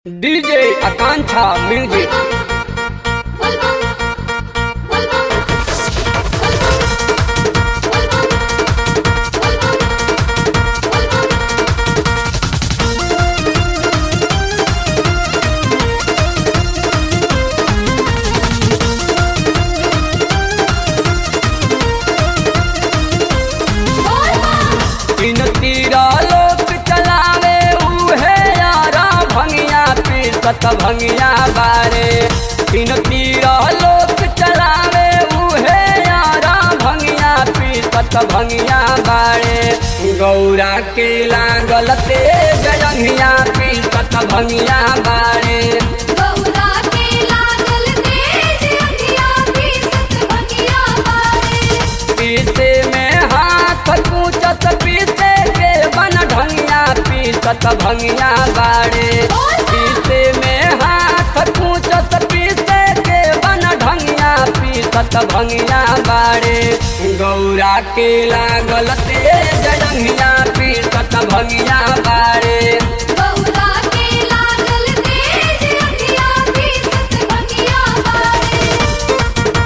DJ आकांक्षा music तीन तीरा लोक चलावे उहे यारा भंगिया पीसत भंगिया बारे तीन तीरा लोक चलावे उहे यारा भंगिया पीसत भंगिया बारे गौरा के लागल तेज जंगिया पीसत भंगिया बारे गौरा के लागल तेज अखिया पीसत भंगिया बारे पीसे में हाथ कूचत पीसे के बन ढंगिया पीसत भंगिया बारे पीसे में हाथ कूचत पीसे के बन ढंगिया पीसत भंगिया बारे गौरा के लागल तेज जंगिया पीसत भंगिया बारे गौरा के लागल तेज अखिया पीसत भंगिया बारे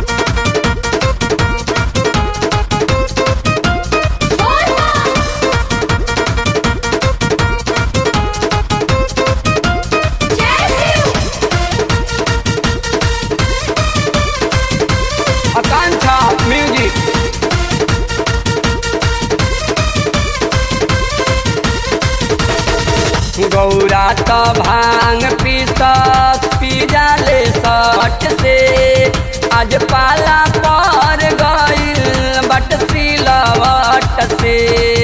जय शिव आकांक्षा म्यूजिक गौरा त भांग पीसत पी जाले सट से आज पाला पर गइल बट सिलवट से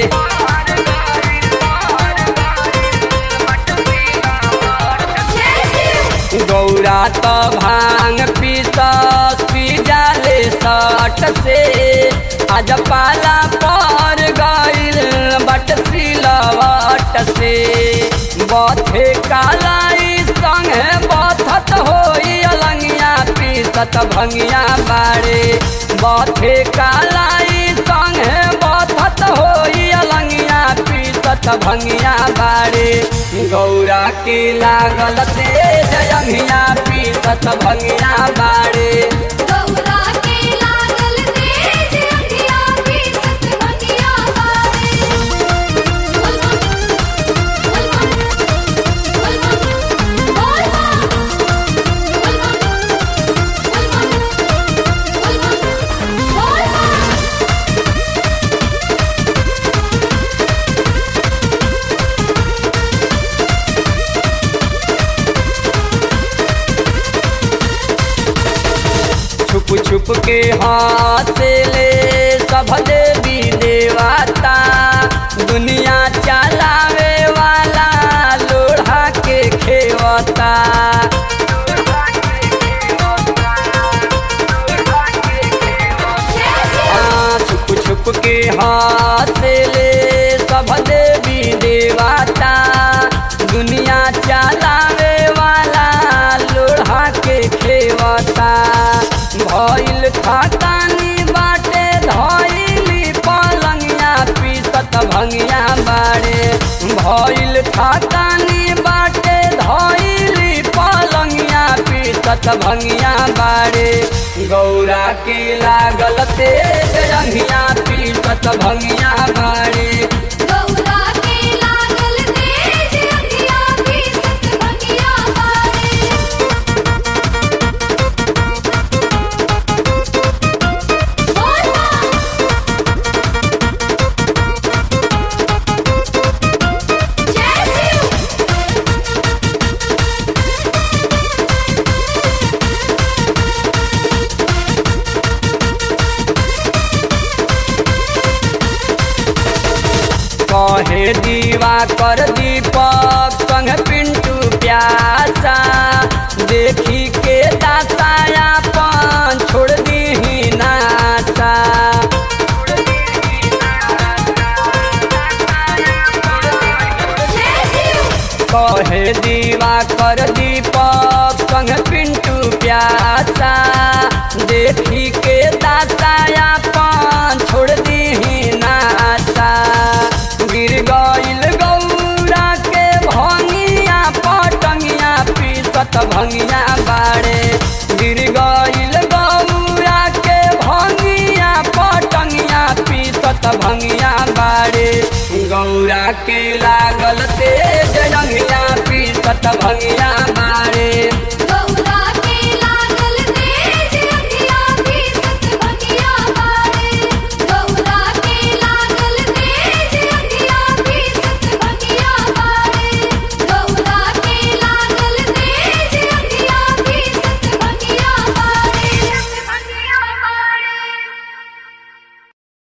जय शिव गौरा त भांग पीसत पी जाले सट से आज पाला पर गइल बट सिलवट से बथे कालाई संगे बथत होई अलंगिया पीसत भंगिया बारे बथे कालाई संगे बथत होई अलंगिया पीसत भंगिया बारे गौरा के लागल तेज अंगिया पीसत भंगिया बारे गौरा के लागल तेज अखिया पीसत भंगिया बारे छुप छुप के हाथ ले सब देवी देवता दुनिया चलावे वाला लोढ़ा के खेवता हाँ, छुप छुप के हाथ ले सब देवी देवता दुनिया चलावे वाला लोढ़ा के खेवता भइल खातानी बाटे धइली पलंगिया पीसत भंगिया बाड़े भइल खातानी बाटे धइली पलंगिया पीसत भंगिया बाड़े गौरा के लागल तेज रंगिया पीसत भंगिया बाड़े गौरा के लागल तेज अखिया पीसत भंगिया बारे जय शिव कहे दीवा कर दीपक संग पिंटू प्यासा देखी के दासाया पान छोड़ दी नासा जय शिव कहे दीवा कर दीपक संग पिंटू प्यासा देखी के दासाया पान छोड़ दी नासा गिर गइल गौरा के भंगिया पीसत भंगिया बाड़े गिर गईल गौरा के भंगिया पटंगिया पीसत भंगिया बाड़े गौरा के लागल तेज रंगिया पीसत भंगिया बाड़े